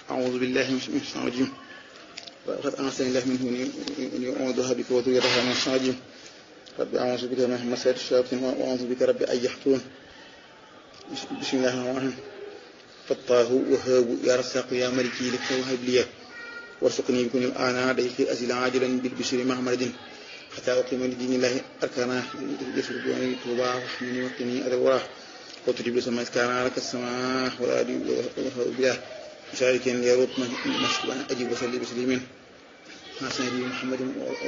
أعوذ بالله من الشيطان الرجيم وقد أنزلني الله منه إني أعوذها بك وذريتها من الشيطان الرجيم رب أعوذ بك من همسات الشياطين وأعوذ بك رب أن يحضرون بسم الله الرحمن الرحيم فالله وهاب يا رزاق يا ملكي لك وهب لي وارزقني بكون الآن ضيق أزل عاجلا بالبشر مع مرض حتى أقيم لدين الله أركانا يسر بواني توبا واحمني وقني أذى الوراه وتجيب لسما كان لك السماء والأرض وهب بله مشاركين يروط مشكوى أجيب وسلي بسليمين مع سيدي محمد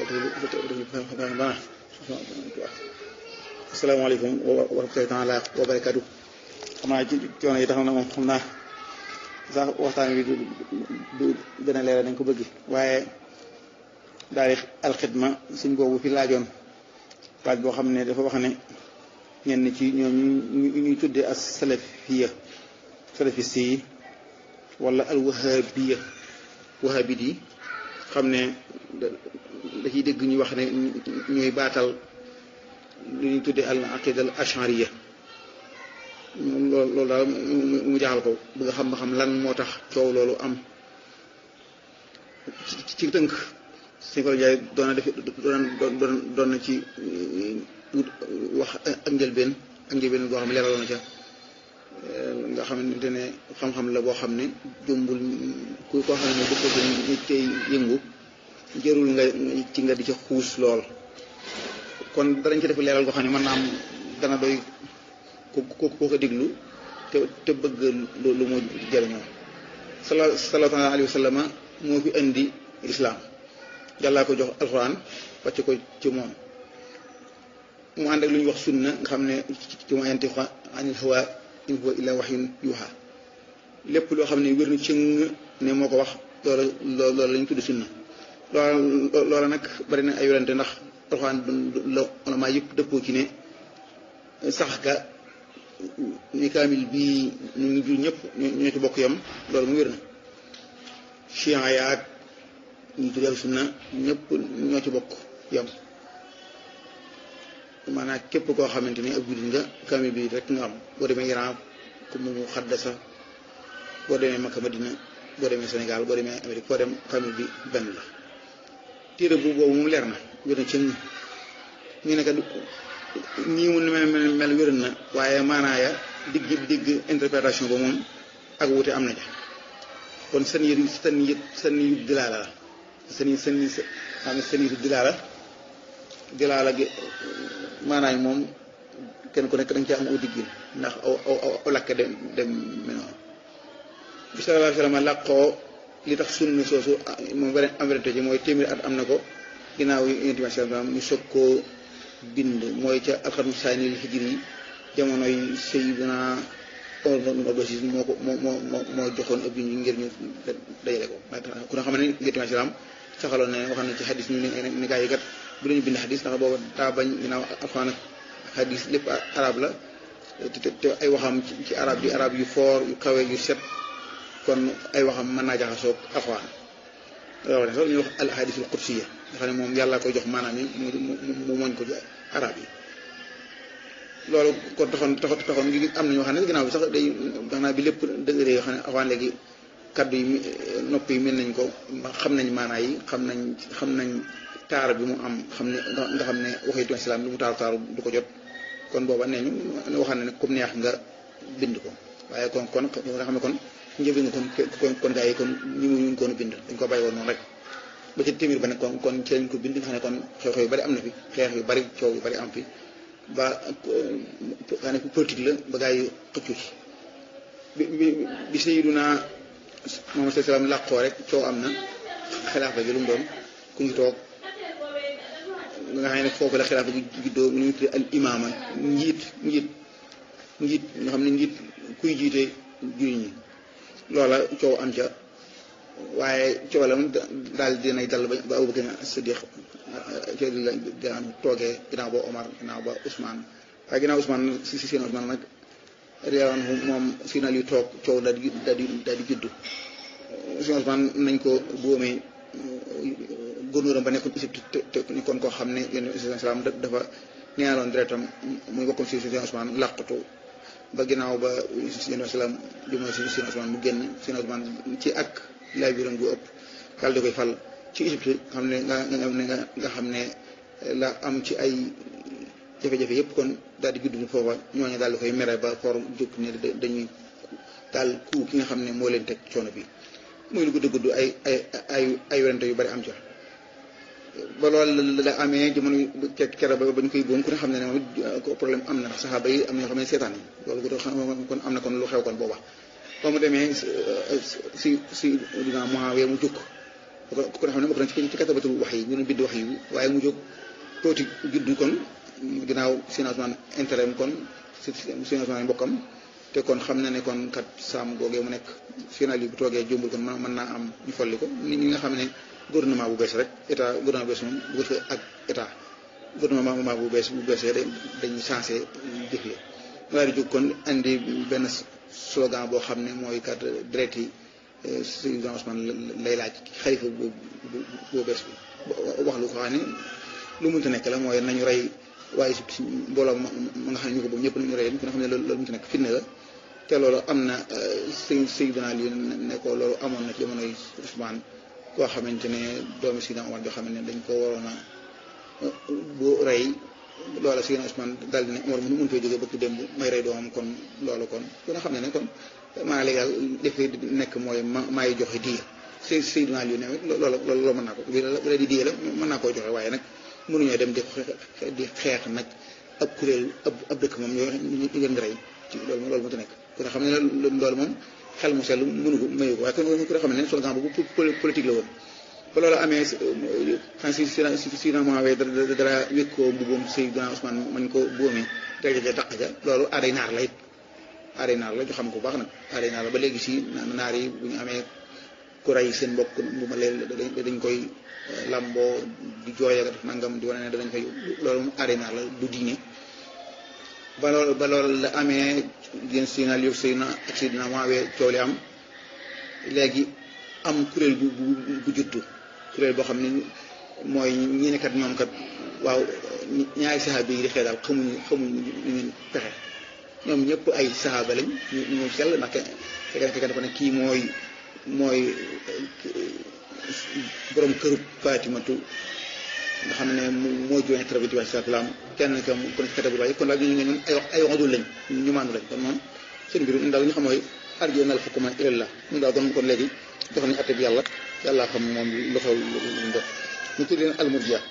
asalaamaaleykum wa rahmatullahi taala wa barakaatu xam naa ci coono yi taxaw na moom xam naa sax waxtaan wi du du gën a leeral dañ ko bëgg waaye daal di alxidma suñ boobu fi laajoon laaj boo xam ne dafa wax ne ñenn ci ñoom ñu ñuy tuddee as salafiya salafiste yi wala al wahabiya wahabit yi xam ne da ciy dégg ñu wax ne ñooy baatal lu ñuy tuddee al aqida al ashariya loolu loolu daal mu jaaxal ko bëgg xam ba xam lan moo tax coow loolu am ci tënk suñu ko jaay doon na def doon doon na ci wax ak njëlbeen ak njëlbeen boo xam ne leeraloon na ca nga xamante ne xam-xam la boo xam ne jumbul ku koo xam ne dëkk bi tey yëngu jërul nga ci nga di ca xuus lool kon danañ ci def leeral goo xam ne mën naa am dana doy ku ku ko déglu te te bëgg lu mu jëriñoo sala sallallahu alayhi wa sallam moo fi indi lislaam yàllaa ko jox alxuraan wàcc ko ci moom mu ànd ak lu ñuy wax sunna nga xam ne ci ma yantiqu anil hawa in huwa illa wahyun yuha lépp loo xam ne wér na cëng ne moo ko wax loola loola la ñu tudd sunna loola loola nag bari na ay yorante ndax alxuraan la ulama yëpp dëppoo ci ne sax ga ni kaamil bii ñu ngi jur ñëpp ñoo ci bokk yam loolu mu wér na chian yaag ñu tuddee sunna ñëpp ñoo ci bokk yam maanaam képp koo xamante ni ab jullit nga kaamil bi rek nga am boo demee Iran ku mu xaddasa boo demee Makka Madina boo demee Sénégal boo demee Amérique foo dem kaamil bi benn la téere bu boobu moom leer na wér na ci ñu ne kat nii mu mel mel mel wér na waaye maanaaya digg digg interprétation ba moom ak wute am na ja kon seen yë seen yë seen yu dilaala la seen seen xam ne seen yu dilaala dilaala gi maanaay moom kenn ku nekk da nga cee am aw diggin ndax aw aw aw lakke dem dem menoon bi sallallahu alayhi wa sallam làqoo li tax sunna soosu moom beneen am wérante ci mooy téeméeri at am na ko ginnaaw yonent bi sallam ñu soog koo bind mooy ca alxarnu saani li hijri yi jamonoy Sayyidina Omar Bachir moo ko moo moo moo joxoon ab bind ngir ñu dajale ko ku ne xam ne yonent bi sallam saxaloon ne wax na ci xadis ñu ne gaa yi kat bu dañu bind xadis ndax booba daa bañ ginnaaw alxuraan ak xadis lépp arab la te te ay waxam ci arab di arab yu foor yu kawe yu set kon ay waxam mën naa jaxasoo alxuraan loolu sax ñuy wax al ahadisul qudsiya nga xam ne moom yàlla koy jox maanaam yi mu moñ ko ci arab yi loolu kon taxoon taxoon ngi am na ñoo xam ne ginnaaw bi sax day gannaaw bi lépp dëgëree yoo xam ne avant léegi kaddu yi nopp yi mel nañ ko xam nañ maanaa yi xam nañ xam nañ taar bi mu am xam ne nga xam ne waxitu islam lu mu taaru taaru du ko jot kon booba nee ñu waxaan ne comme neex nga bind ko waaye kon kon nga xam ne kon njëriñ nga kon kon gaa yi kon ñi mu ñu koon bind dañ ko bàyyi woon noonu rek ba ci téeméer ba ne kon kon ci lañ ko bind nga xam ne kon xew-xew yu bari am na fi xeex yu bari coow yu bari am fi ba nga ne politique la ba gaa yi xëccu ci bi bi bi Sayyiduna Muhammad sallallahu alayhi wasallam làqoo rek coow am na xilaafa gi lu mu doon ku ngi toog nga xam ne foofu la xilaafa gi juddoo ñu ngi tuddee al imaama njiit njiit njiit nga xam ne njiit kuy jiite jullit ñi loola coow am ca waaye coow la daal dinay dal ba Abubakar Siddiq ci la daan toogee ginnaaw ba Omar ginnaaw ba Ousmane waaye ginnaaw Ousmane si si seen Ousmane nag réewoon moom si na li toog coow daal di daal di daal di juddu si Ousmane nañ ko boomee góornóoram ba nekkoon Égypte te te ni kon koo xam ne yéen islam dafa neexaloon deretam muy bokkoon si si Ousmane làqatu ba ginnaaw ba seen wasalaam bi mooy si seen Usmaan mu génn seen Usmaan ci ak laaj biram gu ëpp daal di koy fal ci Égypte xam ne nga nga nga xam ne la am ci ay jafe-jafe yëpp kon daal di judd foofa ñooñu daal di koy mere ba for jóg ne dañuy daal ku ki nga xam ne moo leen teg coono bi muy lu gudd gudd ay ay ay ay werante yu bari am ca ba loolu la amee jamono kere ba ba ñu koy boom ku ne xam ne ne moom it problème am na ndax saxaaba yi am na ñoo xam ne seetaan yi loolu kon am na kon lu xew kon booba ba mu demee si si dina Muawiya mu jóg ku ne xam ne bokk na ci ci katabatul wax yi ñu doon bind wax yi waaye mu jóg tuuti juddu kon ginnaaw financement intérêt kon si financement mbokkam te kon xam na ne kon kat saam googee mu nekk final yi bu toogee jombul kon mën naa am ñu folli ko nit ñi nga xam ne gouvernement bu bees rek état gouvernement bu bees moom bu ko ak état gouvernement bu bees bu bees dañuy changé jëf yi waaye di jóg kon andi benn slogan boo xam ne mooy kat direct yi Seydina Ousmane lay laaj xalifa bu bu bees bi wax lu ko xam ne lu mënta nekk la mooy nañu rey waaye si mbooloo ma nga xam ne ñu ko boobu ñëpp nañu rey ku nga xam ne loolu mënta nekk fitna la te loolu am na sëñ Seydina Ali ne ko loolu amoon na ci jamonoy Ousmane koo xamante ne doomi Seydina Omar joo xam ne dañ ko waroon a bu rey loola Seydina Ousmane daal di ne Omar mënu mën fee jógee bëgg démb may rey doomam kon loolu kon ku nga xam ne ne kon maa légal dafay nekk mooy ma maay joxe diya Sey Seydina Ali ne loolu loolu mën naa ko bi la di diya la mën naa koy joxe waaye nag mënuñoo dem di di xeex nag ab kuréel ab ab dëkk moom ñoo ñu leen di rey ci loolu loolu mënta nekk ku nga xam ne loolu moom xel mu sell mënu ko mayu ko waaye kon ku nga xam ne slogan bu politique la woon ba loolu amee xam si si si na moawee dara dara wékkoo mbubbam Seydina Ousmane mañ ko boomee dara ja taq ja loolu aaday naar la it aaday naar la ñu xam ko bu baax nag aaday naar la ba léegi si naar yi bu ñu amee ku rey seen mbokk bu ma leen dañ koy lamboo di jooy ak def nangam di wane ne danañ fay loolu mu aaday naar la du diine ba loolu ba loolu la amee yéen Seydina Aliou Seydina ak Seydina moawee coow li am léegi am kuréel bu bu juddu kuréel boo xam ne mooy ñi ne kat ñoom kat waaw ñaari saxaaba yi di xee daal xamuñu xamuñu ñu ngeen pexe ñoom ñëpp ay saxaaba lañ ñu ñu sell ndax kenn kenn dafa ne kii mooy mooy borom kërub Fatimatu nga xam ne moo joxe traité bi salaam kenn ka mu kon katabu waaye kon daal ñu ñun ay wax ay waxadul lañ ñu maandu lañ kon moom seen mbir ñun daal ñu xam mooy arjo nal xukuma ilallah ñun daal kon kon léegi jox nañu atte bi yàlla yàlla xam moom lu xew lu mu def ñu tudd leen almurjiya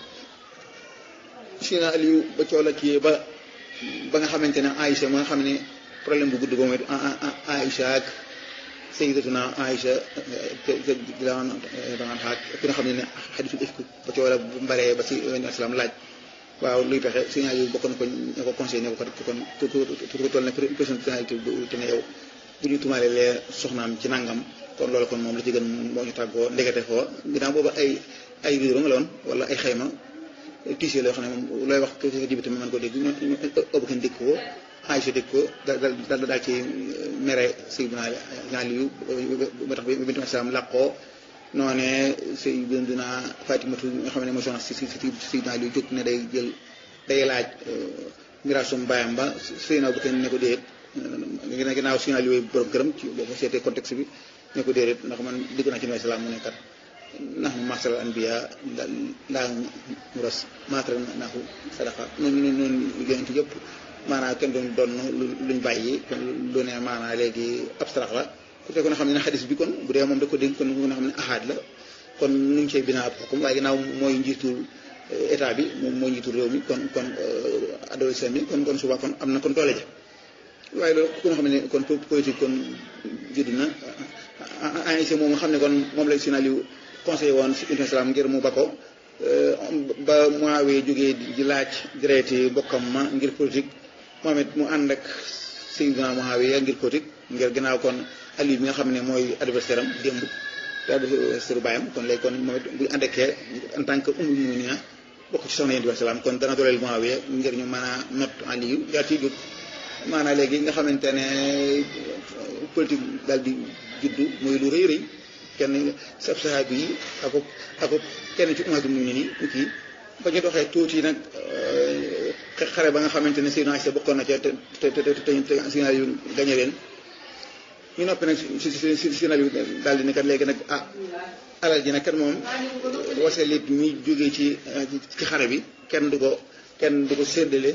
Sina Aliou ba coola kii ba ba nga xamante ne Aïcha ma nga xam ne problème bu gudd ba mooy Aïcha ak sayyidatuna Aïcha te te daan daan xaaj ku nga xam ne ne xadisul ifk ba coola bu mbaree ba si islam laaj waaw luy pexe Sina Aliou bokk na ko ña ko conseillé ne ko kat kon ku toll ne personnalité bu te ne yow bu ñu tumaale lee soxnaam ci nangam kon loolu kon moom la ci gën moo ñu tàggoo ndekete foo ginnaaw booba ay ay riiro nga la woon wala ay xayma tiisee loo xam ne moom looy wax ko jibi tamit mën ko dégg ñu ëpp kenn dégg ko Aïcha dégg ko daal daal daal ci mere Seydina Aliyu ba tax bi bintu Islam làqoo noonee Seydina Fatimatu nga xam ne mooy soxna si si Seydina Aliyu jóg ne day jël day laaj miraasum baayam ba Seydina bu kenn ne ko déet ginnaaw Seydina Aliyu borom këram ci boo ko seetee contexte bi ne ko déedéet ndax man dégg naa ci nuyu salaam mu ne kat ndax mu masal anbiya laa mu ras maatara naaxu sadaqa noonu noonu yonent yëpp maanaam kenn doon doon luñ bàyyi lu ne maanaam léegi abstract la ku fekkoon xam ne xadis bi kon bu dee moom da ko dégg kon nga xam ne ahaad la kon nu ñu cay binaa ab xukum waaye ginnaaw mooy njiitul état bi moom mooy njiitul réew mi kon kon adolescent bi kon kon suba kon am na kon doole ja waaye loolu ku nga xam ne kon politique kon judd na ANC moom nga xam ne kon moom la Sina Aliou conseillé woon si islam ngir mu ba ko ba Muawiya jógee di laaj direeti mbokkam ma ngir politique moom it mu ànd ak Seydina Muawiya ngir politique ngir ginnaaw kon Aliou bi nga xam ne mooy adversaire am démb te adversaire bàyyam kon léegi kon moom it bu ànd ak en tant que ummul mu'minin bokk ci soxna Yonent bi salaam kon dana dooleel Muawiya ngir ñu mën a not Aliou yaa ciy jóg maanaam léegi nga xamante ne politique daal di juddu mooy lu rëy rëy kenn sab sahabi yi ako ako kenn ci umatu mu ni kii ba ñu doxee tuuti nag xare ba nga xamante ne Seydina Isa bokkoon na ca te te te te Seydina yu gañe leen ñu noppi nag si si si Seydina yu daal di ne kat léegi nag ah alal ji nag kat moom wasalit mi jógee ci ci xare bi kenn du ko kenn du ko séddale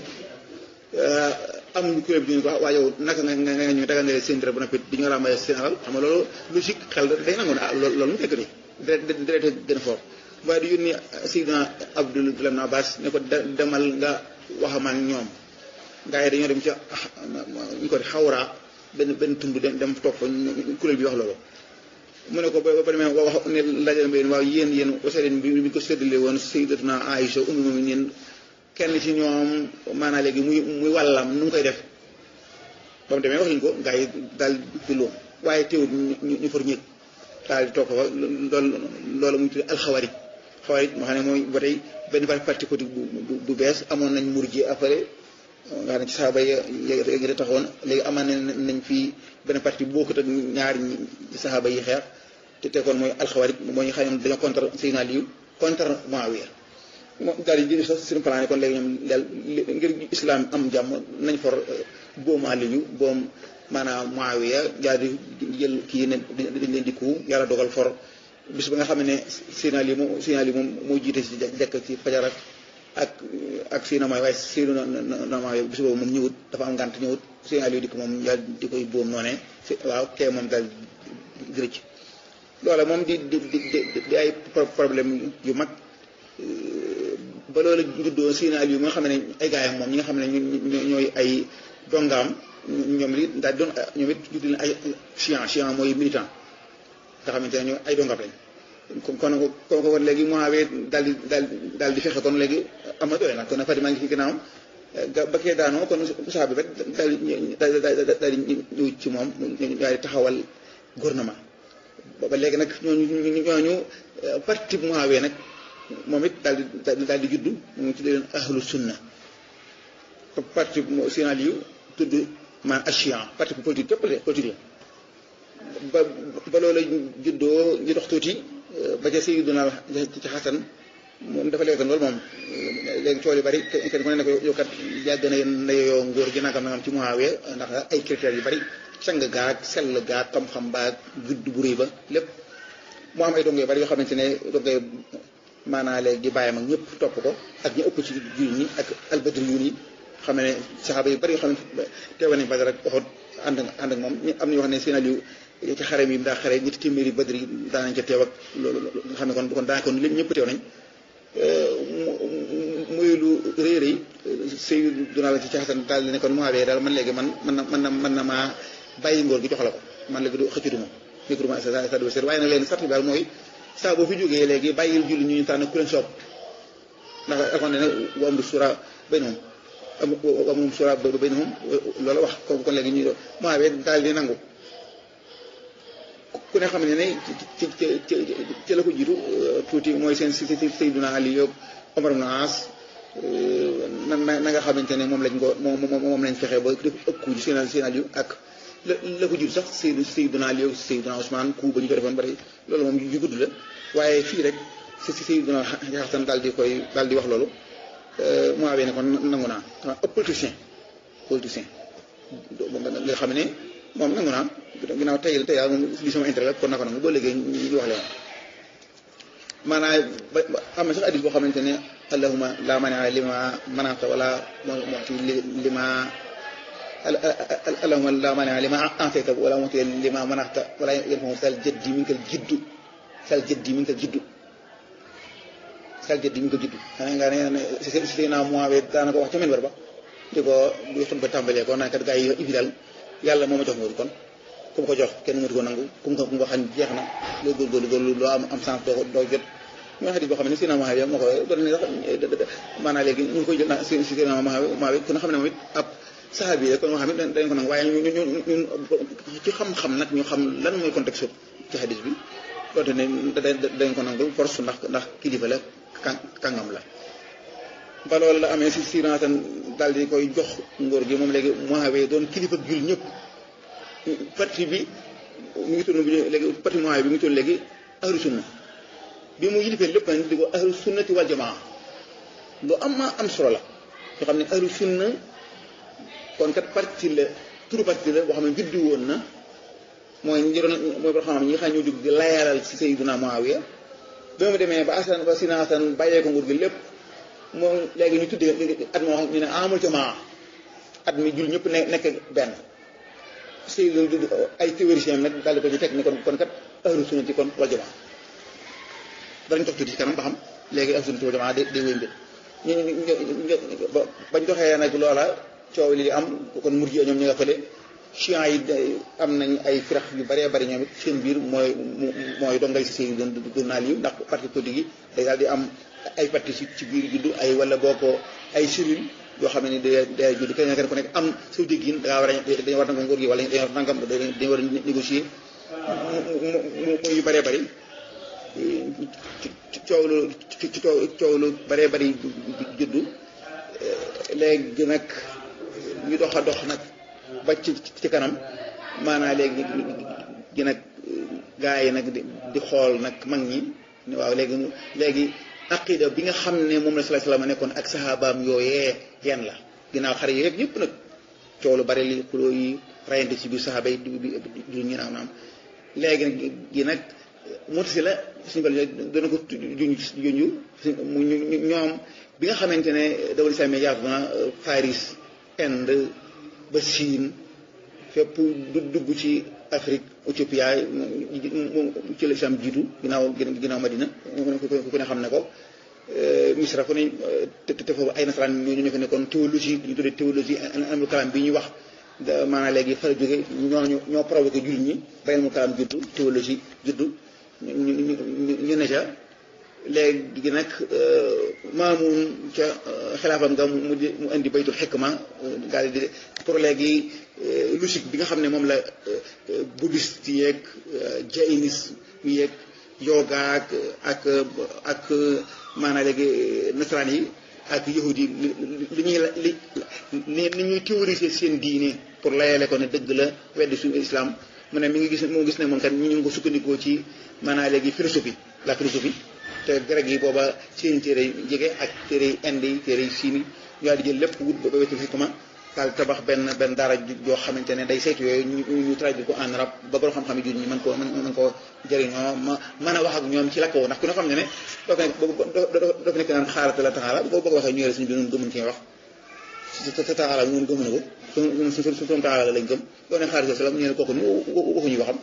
am ñu kuréel bi ñu ko waa yow naka nga nga nga ñu dagal nga seen dara bu noppi di ñu ràmbalee seen alal xam nga loolu logique xel day nangu ne ah loolu loolu mu fekk nii direct direct gën a fort waaye di yónni Seydina Abdullah ibn Abbas ne ko demal nga waxamaan ñoom gaa yi dañoo dem ca ñu ko xawraa benn benn tund dem dem toog fa kuréel bi wax loolu mu ne ko ba ba demee wax ne laajal ma yéen waaw yéen yéen wasaleen bi bi ko séddale woon Sayyidatuna Aïcha ummu mu'minin kenn ci ñoom maanaa léegi muy muy wàllam nu mu koy def ba mu demee wax ñu ko gaa yi daal di lóom waaye teewul ñu ñu far ñëg daal di toog fa loolu loolu muy tudd alxawarit xawarit moo xam ne mooy ba tey benn parti politique bu bu bees amoon nañ murji après nga xam ne ci saaba yi ngi taxawoon léegi amaan nañ fii benn parti bokkut ak ñaari saxaaba yi xeex te teekoon mooy alxawarit mooy xam ne dañoo contre Seydina Aliyu contre Muawiya moom daal di jël sax suñu plan yi kon léegi ñoom daal ngir islam am jàmm nañ for boomu Aliyu boom maanaam Muawiya daal di jël kii ne dañ leen di ku yàlla dogal for bis ba nga xam ne Seydina Aliyu moom Seydina Aliyu moom moo jiite si jekk ci fajar ak ak ak Seydina Muawiya waaye Seydina Muawiya bis boobu moom ñëwut dafa am ngànt ñëwut Seydina Aliyu di ko moom daal di koy boom noonee waaw kee moom daal di rëcc loola moom di di di di ay problème yu mag ba loolu juddoo Seydina Aliyu nga xam ne ay gaayam moom ñi nga xam ne ñooy ay dongaam ñoom li daal doon ñoom it judd leen ay chian chian mooy militant nga xamante ne ñoo ay dongaam lañ kon kon kon kon léegi Muawiya daal di daal daal di fexe kon léegi am na doole nag kon Fatima ngi ci ginnaaw ba kee daanoo kon saa bi rek daal di daal di ñëw ci moom daal di taxawal gouvernement ba léegi nag ñooñu ñooñu parti Muawiya nag moom it daal di daal di juddu mu ngi tuddee leen ahlu sunna parti Seydina Aliyu tudd man achian parti politique képp la politique la ba ba loola juddoo ñu dox tuuti ba ca Seydina ci Xasan moom dafa leetan loolu moom léegi tool yu bari kenn ku ne ne ko yow kat yàgg na na yoo ngóor gi nangam nangam ci Muawiya ndax ay critères yu bari sang gaag sell gaag xam-xam baag gudd bu rëy ba lépp moo am ay dongo yu bari yoo xamante ne dongo maanaa léegi di bàyyam ak ñëpp topp ko ak ñu ëpp ci jur ñi ak albadri yu yi xam ne saxaaba yu bari yoo xam ne teewa nañ Badar ak Uhud ànd ànd ak moom am nañu wax ne Seydina Aliyu ci xare mi daa xare ñetti téeméeri badri yi daanañ ca teew ak loolu nga xam ne kon kon daa kon lépp ñëpp teew nañ muy lu rëy rëy Seydina la ci Xasan daal di ne kon Muawiya daal man léegi man man na man na man na maa bàyyi ngóor gi jox la ko man léegi du xëccatu ma micro ma sa sa waaye nag léegi sart bi daal mooy saa boo fi jógee léegi bàyyil julli ñu ñu tànn ku leen soob ndax alxam ne wa amru shura baynahum wa amru shura baynahum loolu wax kon kon léegi ñu Muawiya daal di nangu ku ne xam ne ne ci ci ci ci la ko jiitu tuuti mooy seen si si Seydina Ali yoog Omar ibn As na na nga xamante ne moom lañ ko moom moom lañ fexe ba def ëkku ji Seydina Seydina Ali ak la la ko jiitu sax Seydou Seydina Ali yoog Seydina Ousmane ku ba ñu ko defoon bari loolu moom yu gudd la waaye fii rek si si Seydina Xasan daal di koy daal di wax loolu Muawiya ne kon nangu naa ëpp politicien politicien nga xam ne moom nangu naa ginnaaw tey tey moom li sama intérêt la kon naka nangu boo léegi ñu wax leen maanaam ba am na sax addis boo xamante ne allahuma la mania lima manata wala muti lima allahuma la mania lima antayta wala muti lima manata wala yanfahu sal jaddi min kal jiddu sal jaddi min kal jiddu sal jaddi min kal jiddu xanaa nga ne si si naa Muawiya daanaka wax ca men war ba di ko di xut ba tàmbalee ko naan kat gaa yi ibi daal yàlla moo ma jox nguur kon ku mu ko jox kenn mënatu ko nangu ku mu ko ku mu ko xañ jeex na loo góorgóorlu góorlu loo am am sens doo doo jot ñoo xadis boo xam ne Seydina Muawiya moo ko doon ne sax maanaam léegi ñu ngi koy jël naa si Seydina Muawiya ku nga xam ne moom it ab saxaabi la kon moo xam ne dañ ko nangu waaye ñu ñu ñun ci xam-xam nag ñu xam lan mooy contexte ci xadis bi loolu ne dañ ko nangul force ndax ndax kilifa la kàngam la ba loolu la amee si Seydina Hasan daal di koy jox ngóor gi moom léegi Muawiya doon kilifa jul ñëpp parti bi mu ngi tudd léegi parti Muawiya bi mu ngi tudd léegi ahlu sunna bi mu yilifee lépp nag di ko ahlu sunnati wal jamaa lu am ma am solo la yoo xam ne ahlu sunna kon kat parti la turu parti la boo xam ne juddu woon na mooy ñi doon mooy boo xam ne ñi nga xam ne ñoo jóg di layalal ci Sayyiduna Muawiya ba mu demee ba Asan ba Sina Asan bàyyee ko nguur gi lépp moom léegi ñu tuddee at moo xam ñu ne amul jamaa at mi jul ñëpp ne nekk benn Seydou ay théoriciens nag daal di ko ci teg ni kon kon kat ahlu sunna ci kon wal jamaa danañ toog tuuti ci kanam ba xam léegi ahlu sunna wal jamaa day day wéy mbir ñu ñu bañ doxee nag loola coow li am kon murji ñoom ñu nga fële chiites yi am nañ ay firax yu bëree bëri ñoom it seen biir mooy mooy dongal si seen doon doon naa lii ndax parti politique yi day daal di am ay parti ci ci biir juddu ay wala boo ko ay cellule yoo xam ne day day judd kenn kenn ku nekk am saw déggin da ngaa war a dañu war a nguur gi wala dañu war a nangam dañu war a négocier mu yu bëree bëri coow lu coow lu bëree bëri juddu léegi nag ñu dox a dox nag ba ci ci kanam maanaa léegi gi nag gaa yi nag di xool nag mag ñi ne waaw léegi léegi aqida bi nga xam ne moom la sallallahu alayhi wasallam nekkoon ak sahabaam yooyee yan la ginnaaw xare yooyu yëpp nag coow lu bari li xuloo yi rayante ci biir saxaaba yi di ñu naaw naam léegi nag gi nag motasi la suñu bal dana ko juñ juñu ñoom bi nga xamante ne dawal islam yaatu na Paris Inde ba Chine fépp du dugg ci Afrique Éthiopia ci la islam jiitu ginnaaw ginnaaw Madina ku ne xam ne ko Misra ku ne te te foofu ay nasaraan ñoo ñu fa nekkoon théologie ñu tuddee théologie ilmul kalaam bi ñuy wax maanaam léegi fa la jóge ñoo ñoo provoqué jullit ñi ba ilmul kalaam juddu théologie juddu ñu ñu ne ca léegi nag maamun ca xilaafam nga mu di mu indi baytul xikma daal di pour léegi logique bi nga xam ne moom la bouddhiste yeeg jainisme yeeg yoga ak ak ak maanaam léegi nasaraan yi ak yahudi yi li ñuy li li ñuy théoriser seen diine pour layale ko ne dëgg la weddi suñu islam mu ne mi ngi gis moo gis ne moom kat ñu ngi ko sukkandikoo ci maanaam léegi philosophie la philosophie te grec yi booba seen téere yi jege ak téere yi inde yi téere yi chine yi ñu daal di jël lépp wut ba wetu xikma daal tabax benn benn daara joo xamante ne day saytu yooyu ñu ñu traduire ko en arabe ba borom xam-xam yi jur ñi mën koo mën koo jëriñoo ma mën a wax ak ñoom ci la ko ndax ku ne xam ne ne doo nekk doo fi nekk naan xaarata la taxaala boo bëgg waxee ñu yore suñu bi noonu gëmuñ cee wax sa taxaala ñun gëmuñu ko suñu suñu taxaala lañ gëm doo ne xaarata salaam ñu ne kooku waxuñu waxam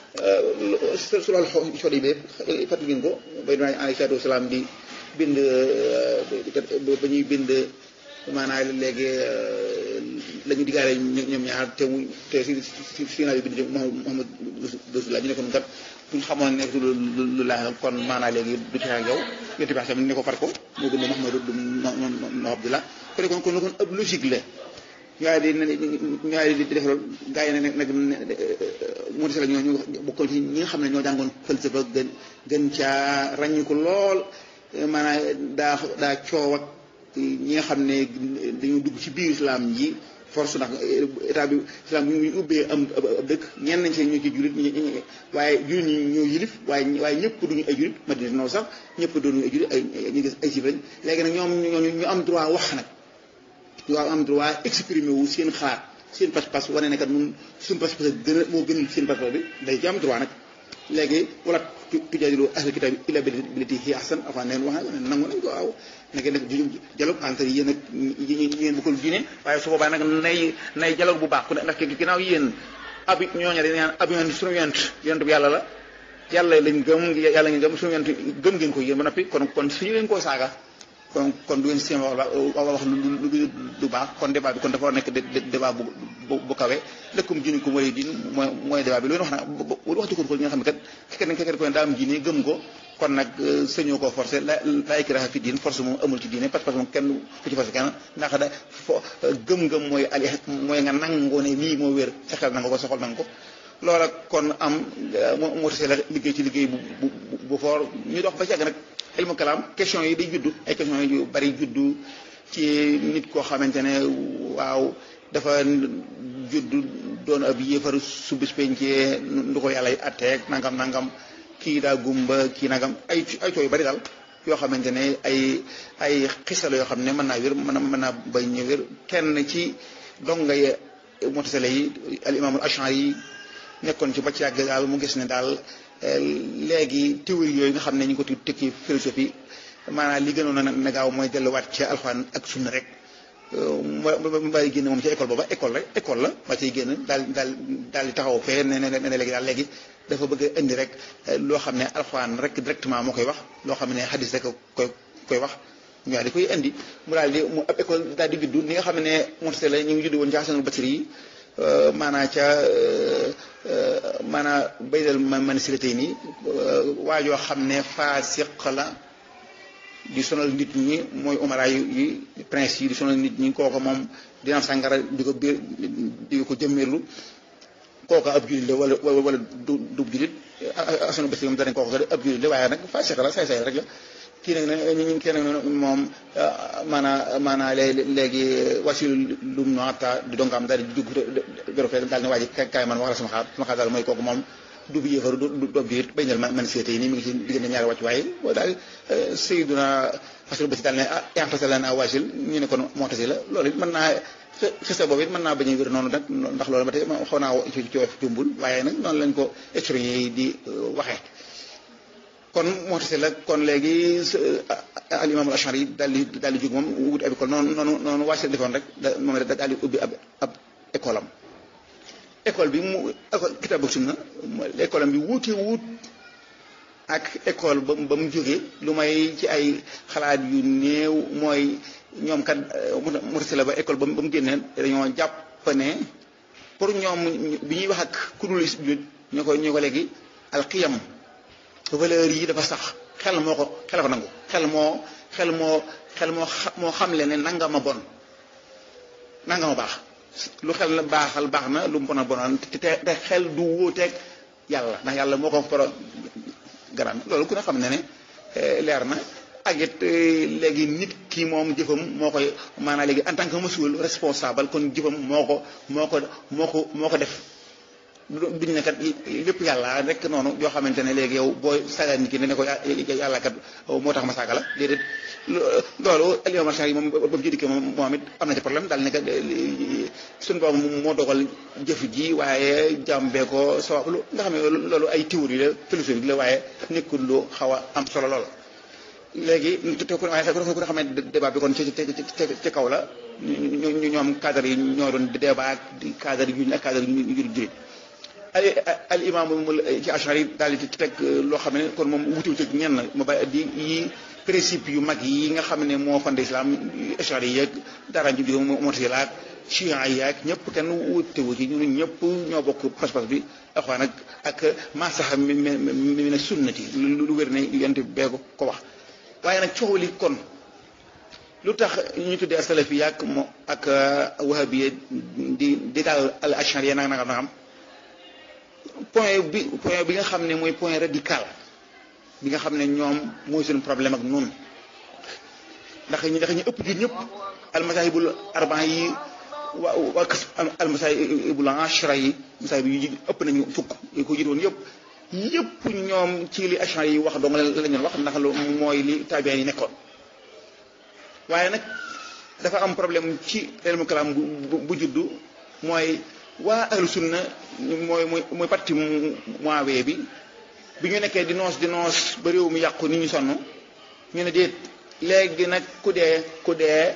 su loolu xol yi bee fàttali ngeen ko bay doon alayhi salaatu wasalaam di bind ba ñuy bind maanaam léegi la ñu diggaale ñoom ñaar te mu te si si si naa bi bind Muhammad Rasulullah ñu ne ko noonu kat buñ xamoon ne lu laa kon maanaam léegi du ci ak yow yonte bi xam ne ko far ko moo gën Muhammad no Abdullah ko ne kon kon kon ab logique la ñooy di ñooy di def loolu gars yi nag nag moo la ñoo ñu bokkoon ci ñi nga xam ne ñoo jàngoon falsafa gën gën caa ràññi ko lool maanaam daa daa coow ak ñi nga xam ne dañoo dugg ci biir islam ji force ndax état bi islam bi ñu ubbee am ab dëkk ñenn nañ seen ñoo ci julit waaye julit ñi ñoo yilif waaye waaye ñëpp duñu ay julit madina noonu sax ñëpp duñu ay julit ay ñu gis ay sif lañ léegi nag ñoom ñooñu ñu am droit wax nag ñu am droit exprimer wu seen xalaat seen pas-pas wane ne kat ñun suñu pas-pas gën a moo gën seen pas-pas bi day ci am droit nag léegi wala tujaadilu ahla kitaab illa billatii hiya ahsan afan neen wax ne nangu nañ ko waaw na ngeen def dialogue entre yéen ak yi ngeen bokkul diine waaye su boobaa nag nay nay dialogue bu baax ku ne ndax ginnaaw yéen abi ñooñu dañ naan ab yoon suñu yonent yonent bu yàlla la yàlla lañ gëm yàlla ngeen gëm suñu yonent gëm ngeen ko yéen ba noppi kon kon suñu leen koo saaga kon kon du ngeen seen wax wax lu lu baax kon débat bi kon dafa war nekk débat bu bu kawe lëkkum diine ko mooy diin mooy mooy débat bi loolu wax na wax jikko ko ñi nga xam ne kat kenn kenn ko daa am diine gëm ko kon nag sëñoo koo forcé la la ikraha fi diin force moom amul ci diine parce que moom kenn ku ci forcé kenn ndax da fo gëm-gëm mooy ali mooy nga nangoo ne lii moo wér sa xel nanga ko soxal nanga ko loola kon am moo tasee la liggéey ci liggéey bu bu bu foor ñu dox ba ci àgg nag ilmu kalaam question yi day juddu ay question yu bari juddu ci nit koo xamante ne waaw dafa juddu doon ab yéefar su bis pencee ndu ko yàlla atteeg nangam nangam kii daa gumba kii nangam ay ay coow yu bari daal yoo xamante ne ay ay xisala yoo xam ne mën naa wér mën na mën naa bañ ñu wér kenn ci donga yi mutasale yi al imaamul ashari yi nekkoon ci ba ci yàgg daal mu gis ne daal léegi théorie yooyu nga xam ne ñu ngi ko tekki philosophie maanaam li gënoon na gaaw mooy delluwaat ci alxuraan ak sunna rek mu bàyyi génn moom ci école booba école rek école la ba ciy génn daal daal daal di taxaw fee ne ne ne léegi daal léegi dafa bëgg a indi rek loo xam ne alxuraan rek directement moo koy wax loo xam ne xadis rek koy koy wax ñu daal di koy indi mu daal di mu ab école daal di juddu ni nga xam ne montase la ñu ngi juddu woon ci Hasanul Basri yi maanaa ca maanaa baydal man si la tey nii waajoo xam ne faasiq la di sonal nit ñi mooy umara yi prince yi di sonal nit ñi kooka moom dina sàngara di ko biir di ko jëmmeerlu kooka ab jullit la wala wala du du jullit asanu bés moom danañ kooka ab jullit la waaye nag faasiq la say say rek la kii nag ne kii nag moom maanaa maanaa léegi wasilu lum no atta di donc am daal di dugg béro fee daal ne waa ji kaay man wax la sama xaar sama xaar daal mooy kooku moom du bi yéefaru du du biir bañ na man seete yi nii mi ngi ci diggante ñaari wàcc waaye boo daal Seydina Fasil Basi daal ne ah intase la naa wasil ñu ne kon moo tasi la loolu it mën naa xisa boobu it mën naa bañ a wér noonu nag ndax loolu ba tey xaw naa ci coof jumbul waaye nag noonu lañ ko historien yi di waxee kon moo tasi la kon léegi al imaamul Ashari yi daal di daal di jóg moom wuti ab école noonu noonu noonu wasil defoon rek moom daal di ubbi ab ab école am école bi mu école kitaabu sunna école am bi wuute wut ak école ba ba mu jógee lu may ci ay xalaat yu néew mooy ñoom kat mutasila ba école ba mu génnee dañoo jàpp ne pour ñoom bi ñuy wax ak kudul jullit ñu ko ñu ko léegi alxiyam valeur yi dafa sax xel moo ko xel ko nangu xel moo xel moo xel moo moo xamle ne nanga ma bon nanga ma baax lu xel la baaxal baax na lu mu bon a bonoon te te xel du wóoteeg yàlla ndax yàlla moo ko programme loolu ku ne xam ne ne leer na ak it léegi nit ki moom jëfam moo koy maanaam léegi en tant que monsieur responsable kon jëfam moo ko moo ko moo ko moo ko def duñ ne kat lépp yàlla rek noonu yoo xamante ne léegi yow booy saaga nit ki ne ne ko yàlla kat moo tax ma saaga la déedéet loolu alimam yi moom ba mu ci dikkee moom moom it am na ci problème daal ne kat suñu boobu moo dogal jëf ji waaye jàmbee ko sabablu nga xam ne loolu ay théorie la philosophie la waaye nekkul lu xaw a am solo lool léegi te ku waaye ku ne xam ne débat bi kon ci ci kaw la ñu ñoom cadre yi ñoo doon débat ak cadre yu ñu ak cadre yu ñu jullit al al imam ci Ashari daal di teg loo xam ne kon moom wutiw ci ñenn ma ba di yi principe yu mag yi nga xam ne moo fondé islam Ashari yi yeeg dara ju jóge Mu'tazila ak Shia yi ak ñëpp kenn wutewu ci ñun ñëpp ñoo bokk pas-pas bi axwaan ak ak masaxa mi mi ne sunnati lu wér ne yonte bee ko wax waaye nag coow li kon lu tax ñu tuddee salafi ak mo ak wahabiya di di daal al ashari nag nag nagam point bi point bi nga xam ne mooy point radical bi nga xam ne ñoom mooy suñu problème ak noonu ndax ñu ndax ñu ëpp ji ñëpp almasahibul arban yi wa waa kas almasahibul ashra yi masahib yi ëpp nañu fukk yi ko jiit woon yëpp yëpp ñoom ci li ashra yi wax dong la ñu wax ndax lu mooy li tabiin yi nekkoon waaye nag dafa am problème ci ilmu kalaam bu bu juddu mooy waa ahlu sunna mooy mooy mooy parti moawee bi bi ñu nekkee di noos di noos ba réew mi yàqu nit ñu sonn ñu ne déet léegi nag ku dee ku dee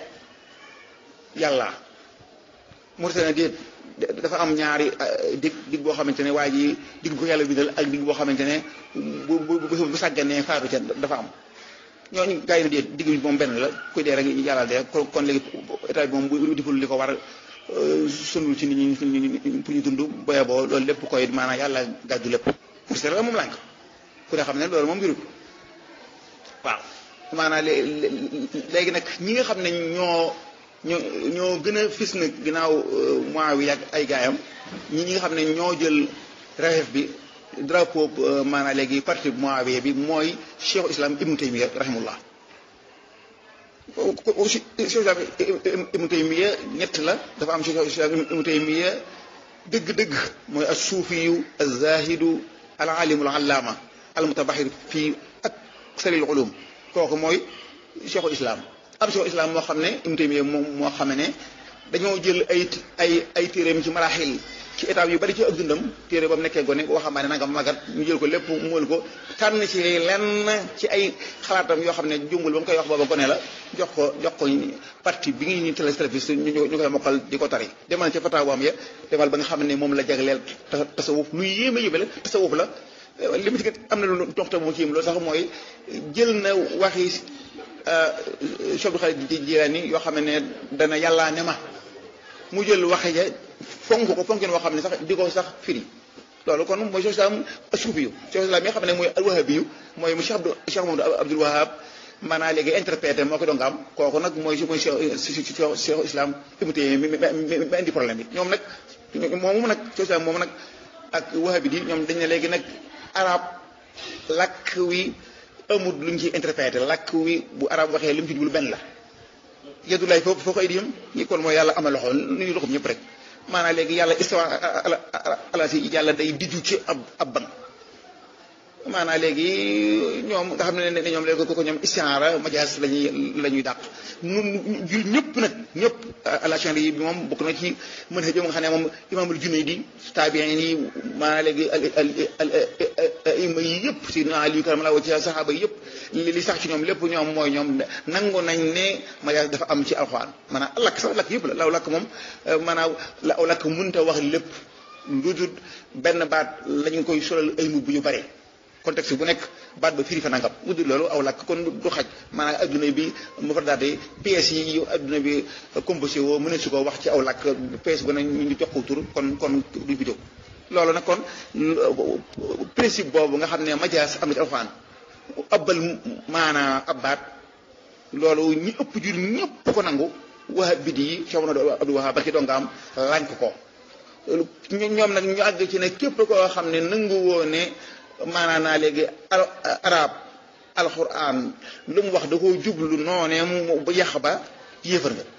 yàlla Mauritanie déet dafa am ñaari dig dig boo xamante ne waa ji dig bu yàlla bindal ak dig boo xamante ne bu bu bu sàgganee faatu ca dafa am ñooñu gars yi ne déet dig bi moom benn la kuy dee rek yàlla dee kon léegi état bi moom bu deful li ko war sundul ci nit ñi pour ñu dund boye boo loolu lépp koy maanaam yàlla gàddu lépp pour c'est la moom lànk ku ne xam ne loolu moom mbirut waaw maanaam léegi nag ñi nga xam ne ñoo ñoo ñoo gën a fis nag ginnaaw mois wi ak ay gaayam ñi ñi nga xam ne ñoo jël rafet bi drapeau maanaam léegi parti mois bi mooy cheikh islam ibnu taymiya rahimullah cheikh islam ibnu taymiya ñett la dafa am cheikh islam ibnu taymiya dëgg-dëgg mooy as suufiyu az zahidu al alimu al allaama al mutabaxir fii aksari al ulum kooku mooy cheikhul islam ab cheikhul islam moo xam ne Ibnu Taymiyya moom moo xam ne dañoo jël ay ay ay téeréem ci maraaxil ci étape yu bari ci ak dundam téere ba mu nekkee gone waxambaane nanga magat ñu jël ko lépp mool ko tànn ci lenn ci ay xalaatam yoo xam ne jumbul ba mu koy wax booba gone la jox ko jox ko parti bi ngi ñu téléspectateur ñu ñu koy mokkal di ko tari demal ci fataawaam ya demal ba nga xam ne moom la jagleel tasawuf lu yéeme yéeme la tasawuf la li mu ci am na lu toxta mu ci loolu sax mooy jël na waxi Cheikh Abdul Xaadir Jilaani yoo xam ne dana yàllaa ne ma mu jël waxe ja fonk ko fonkin woo xam ne sax di ko sax firi loolu kon mooy Cheikh Islam suufi yu Cheikh Islam yi nga xam ne mooy alwahabi yu mooy mu Cheikh Abdou Cheikh Mamadou Abdoul Wahab maanaam léegi interprété moo ko doon nga am kooku nag mooy mooy Cheikh Cheikh Islam Ibnu Taymiyya mi indi problème bi ñoom nag moomu nag Cheikh Islam moomu nag ak wahabi di ñoom dañ ne léegi nag arab lakk wi amul lu ñu ciy interprété lakk wi bu arab waxee li mu ci jublu benn la yadulaay foofu foo ko ay diyam ñi kon mooy yàlla amal loxo nu ñu loxoom ñëpp rek maanaam léegi yàlla istawa ala si yàlla day diju ci ab ab ban maanaam léegi ñoom nga xam ne ne ñoom léegi ko ñoom istiaara majaas lañuy la ñuy dàq nun jul ñëpp nag ñëpp alachan yi bi moom bokk na ci mën xëjoo nga xam ne moom imaamul Junayd tabiin yi maanaam léegi ima yi yëpp si na Ali karam la wa ci saxaaba yi yëpp li sax ci ñoom lépp ñoom mooy ñoom nangu nañ ne majaas dafa am ci alxuraan maanaam lakk sax lakk yëpp la law lakk moom maanaam la aw lakk mënta wax lépp lu dul benn baat lañu koy solal ay mbubb yu bare contexte bu nekk baat ba firi fa nangam mu dul loolu aw lakk kon du xaj maanaam adduna bi mu fa daate pièces yi yu adduna bi composé woo mën su ko wax ci aw lakk pièce bu ne ñu jox ko tur kon kon duñ fi jóg loolu nag kon principe boobu nga xam ne majaas am na ci alxuraan abbal maanaa ab baat loolu ñi ëpp jur ñëpp ko nangu waxa bidi yi Cheikh Abdou Wahab barki doo nga am lànk ko ñoom nag ñu àgg ci ne képp koo xam ne nangu woo ne maanaam naa léegi arab alquran lu mu wax da koo jublu noonee mu bu yàq ba yéefar nga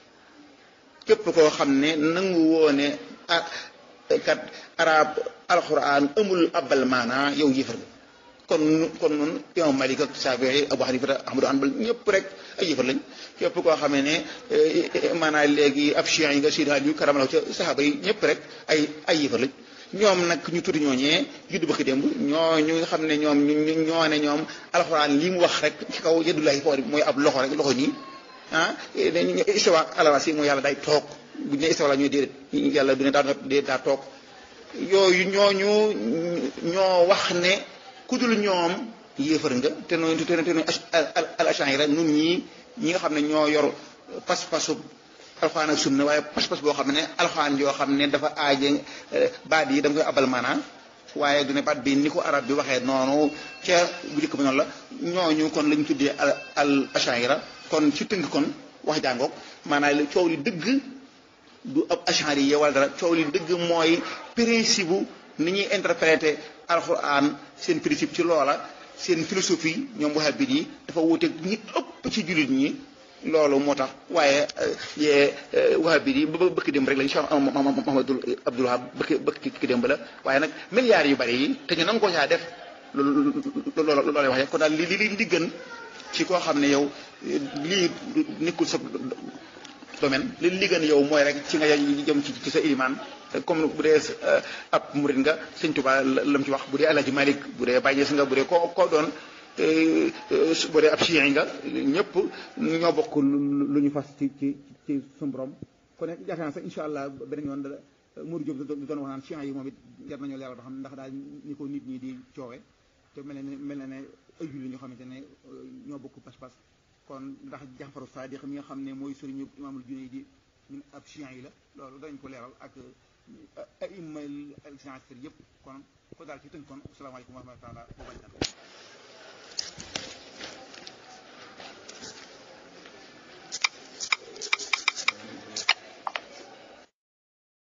képp koo xam ne nangu woo ne kat arab alquran amul abal maanaa yow yéefar nga kon kon nun imam Malik ak Shafii Abu Hanifa Ahmadu Hanbal ñëpp rek ay yëfar lañ képp koo xamee ne maanaam léegi ab chiites yi nga Seydi Aliyu karamalaw ca saxaaba yi ñëpp rek ay ay yëfar lañ ñoom nag ñu tuuti ñooñee juddu bëkk démb ñoo ñu nga xam ne ñoom ñoo ne ñoom alxuraan li mu wax rek ci kaw yëddulaay foor mooy ab loxo rek loxo nii ah istawa ala si mooy yàlla day toog bu ñu ne istawa la ñuy déedéet yàlla du ne daa déedéet daa toog yooyu ñooñu ñoo wax ne ku dul ñoom yéefar nga te noonu te noonu al ash'ari nun ñii ñi nga xam ne ñoo yor pas-pasu alxuraan ak sunna waaye pas-pas boo xam ne alxuraan yoo xam ne dafa aaje baat yi da nga koy abal maanaa waaye du ne baat bi ni ko arab bi waxee noonu ca bu njëkk ba noonu la ñooñu kon lañ tuddee al al ash'ari kon ci tënk kon wax jàngoog maanaam coow li dëgg du ab ash'ari yi wala dara coow li dëgg mooy principe bu ni ñuy interpréter alxuraan seen principe ci loola seen philosophie ñoom wahabit yi dafa wuuteeg ñi ëpp ci jullit ñi loolu moo tax waaye yee wahabit yi ba bëkk démb rek lañ Cheikh Mahamadul Abdul Wahab bëkk bëkk démb la waaye nag milliards yu bari yi te ñu nangu ko caa def loolu loolu lay wax kon daal li li li gën ci koo xam ne yow lii nekkul sa domaine li li gën yow mooy rek ci nga jëm ci ci sa ilimaan comme bu dee ab murid nga sëñ Tuba lam ci wax bu dee Alaaji Malik bu dee Baye Ñas nga bu dee koo koo doon bu dee ab chiites nga ñëpp ñoo bokk lu ñu fas ci ci ci suñu borom kon nag yaakaar naa sax incha allah beneen yoon Mourou Diop doon wax naan chiites yi moom it jar nañoo leeral ba xam ndax daal ñi ko nit ñi di coowe te mel na ne mel na ne ay julli ñoo xamante ne ñoo bokk pas-pas kon ndax Jaxfaru Saadiq mi nga xam ne mooy sëriñu imaamul Junayd di ñun ab chiites yi la loolu dañ ko leeral ak aima al yëpp kon ko daal ci tënk kon asalaamaaleykum wa rahmatulah wa barakatu